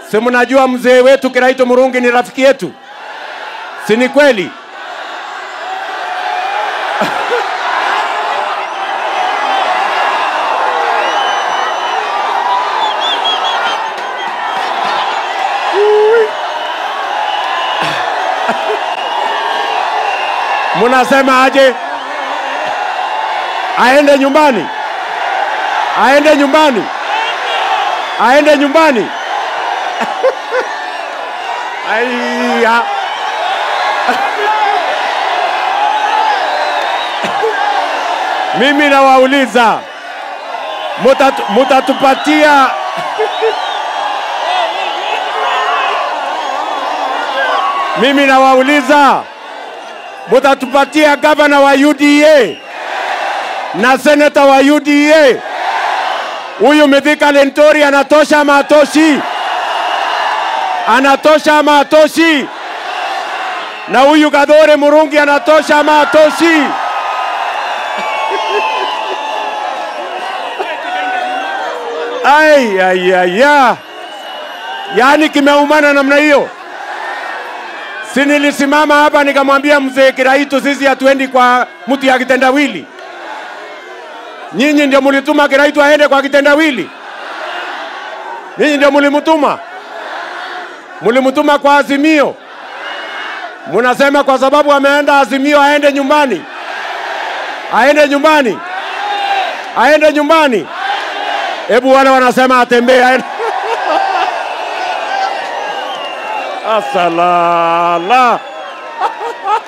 Si mnajua mzee wetu Kiraito Murungi ni rafiki yetu, si ni kweli? Munasema aje? Aende nyumbani? Aende nyumbani? Aende nyumbani? Aiya. Mimi nawauliza mutatu, mutatupatia mimi nawauliza mutatupatia gavana wa UDA na seneta wa UDA. Huyu Mithika Lentori anatosha ama atoshi? Anatosha ama atoshi? Na huyu Gadhore Murungi anatosha ama atoshi? Ai, ai, ai, ya. Yaani kimeumana namna hiyo. Si nilisimama hapa nikamwambia mzee Kiraitu, sisi hatuendi kwa mtu ya kitendawili. Nyinyi ndio mulituma Kiraitu aende kwa kitendawili? Nyinyi ndio mulimtuma? Mulimtuma kwa Azimio? Munasema kwa sababu ameenda Azimio aende nyumbani? Aende nyumbani? Aende nyumbani? Hebu wale wanasema atembee aende. Asalala.